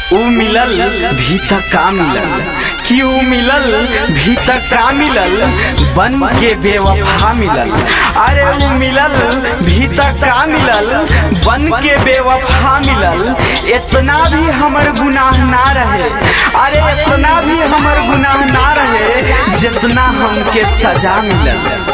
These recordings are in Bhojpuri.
ऊ मिलल भीतर का मिलल कि ऊ मिलल भीतर का मिलल बन के बेवफा मिलल अरे ऊ मिलल भीतर का मिलल बन के बेवफा मिलल इतना भी हमर गुनाह ना रहे अरे इतना भी हमर गुनाह ना रहे जितना हमके सजा मिलल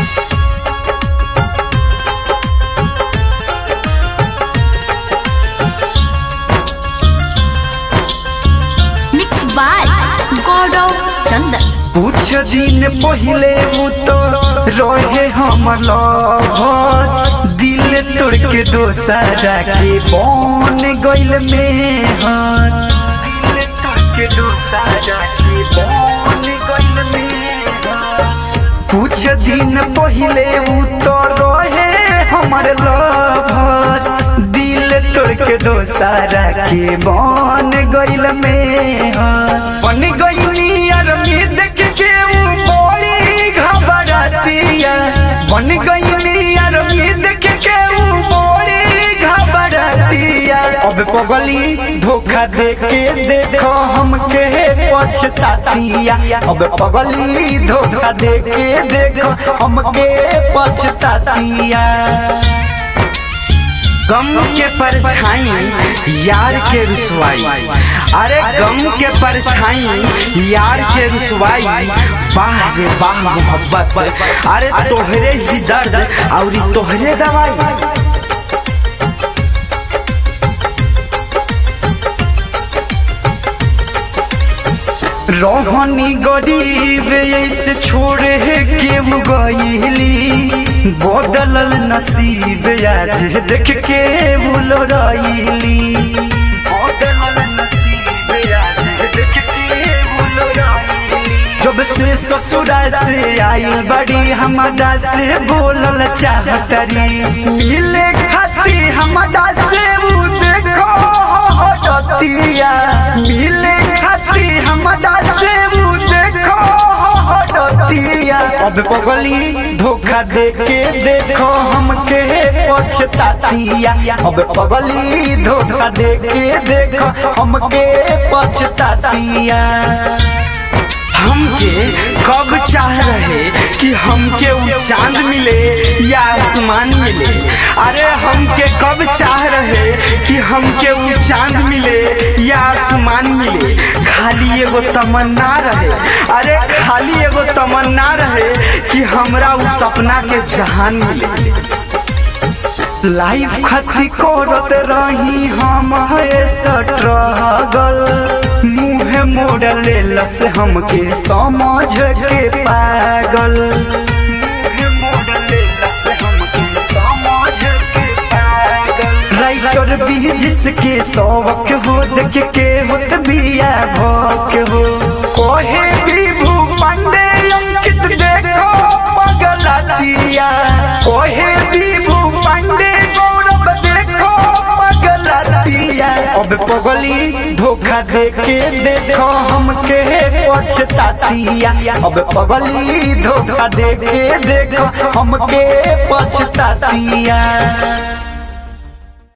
मिक्स बाय गौरव चंदन कुछ दिन पहले वो तो रहे हमर लवर दिल तोड़ के दोसरा के बन गइल में हाथ दिल तोड़ के दोसरा के बन गइल में हाथ। कुछ दिन पहले वो तो रहे हमर लवर दिल तोड़ के दोसरा के बन गइल में हाथ। बन गइली यार में देख के वो बड़ी घबरातिया बन गइली यार में देख के वो बड़ी घबरातिया अब पगली धोखा दे के देखो हमके पछतातिया अब पगली धोखा दे के देखो हमके पछतातिया गम के परछाई यार के रुसवाई अरे गम के परछाई यार के रुसवाई बाह रे बाह मोहब्बत अरे तोहरे ही दर्द और तोहरे दवाई रोहनी गरीब ऐसे छोड़े के गईली बदलल नसीब आज देख के भूल रईली बदलल नसीब आज देख के भूल रईली जब से ससुरा से आई बड़ी हमारा से बोलल चाहतरी मिले खाती हमारा से वो देखो हटतिया मिले खाती हमारा से वो देखो हटतिया अब पगली धोखा दे के देखो हमके पछतातिया अब पगली धोखा दे के देखो हमके पछतातिया हमके कब चाह रहे कि हमके वो चांद मिले या आसमान मिले अरे हमके कब चाह रहे कि हमके वो चांद मिले या आसमान मिले खाली एगो तमन्ना रहे अरे खाली एगो तमन्ना रहे कि हमरा वो सपना के जहान मिले लाइफ खती करत रही हम स्ट्रगल मुँह मोड़ लेलस हमके समझ के पागल मुँह मोड़ लेलस हमके समझ के पागल राइटर भी जिसके शौक हो देख के होत बिया भोक हो कोहे विभू पांडे अंकित देखो पगलातिया कोहे विभू पांडे गौरव देखो पगलातिया अब पगली धोखा दे के देखो हमके पछतातिया अब पगली धोखा दे के देखो हमके पछतातिया